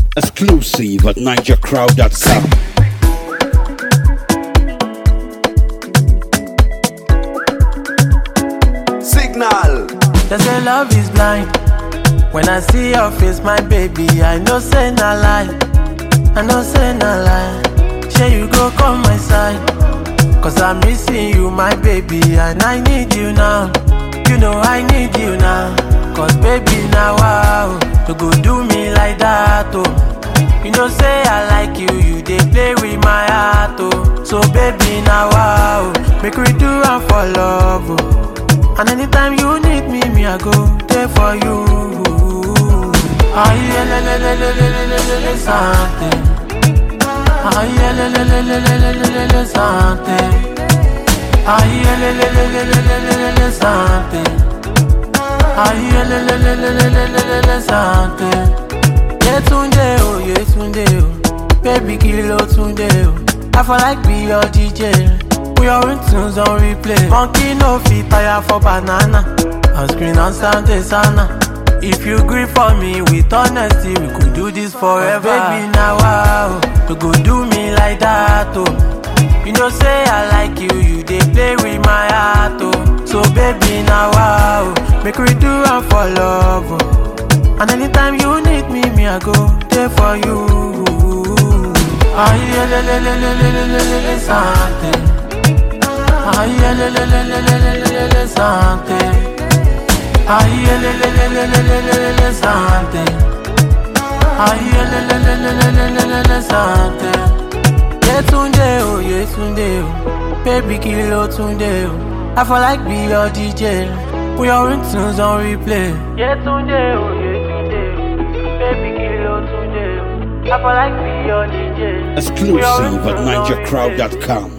Exclusive at NigerCrowd.com. Signal. They say love is blind. When I see your face, my baby, I know say na lie. I know say na lie. Share you go come my side. Cause I'm missing you, my baby, and I need you now. You know I need you now. Cause baby, now wow, you go do me like that, oh. You know say I like you, you dey play with my heart, oh. So baby, now wow, make we do am for love, oh. And anytime you need me, me I go there for you. Aye, le, le, le, le, le, le, le, le, le, something. Aye, le, le, le, le, le, le, le, le, le, something. Aye, le, le, le, le, le, le, le, le, le, something. Aye, le, le, le, le, le, le, le, le, le, something. Yetunde o, Yetunde o, baby kilo Tunde o. I for like be your DJ. Put your tunes on replay. Monkey no fit tire for banana. On screen on Sunday sana. If you agree for me with honesty, we could do this forever. baby, now wow, you go do me like that, oh. You know say I like you, you dey play with my heart, oh. So baby, now wow, make we do am for love, oh. And anytime you need me, me I go there for you. Aye, le, le, le, le, le, le, le, le, le, something. Aye, le, le, le, le, le, le, le, le, le, something. Aye, le, le, le, le, le, le, le, le, le, something. Aye, le, le, le, le, le, le, le, le, le, something. Yetunde o, Yetunde o, baby kilo Tunde o. I for like be your DJ. Put your tunes on replay. Yetunde o, Yetunde o, baby kilo Tunde o. I for like be your DJ. Put your Exclusive at tunes on replay. NigerCrowd.com.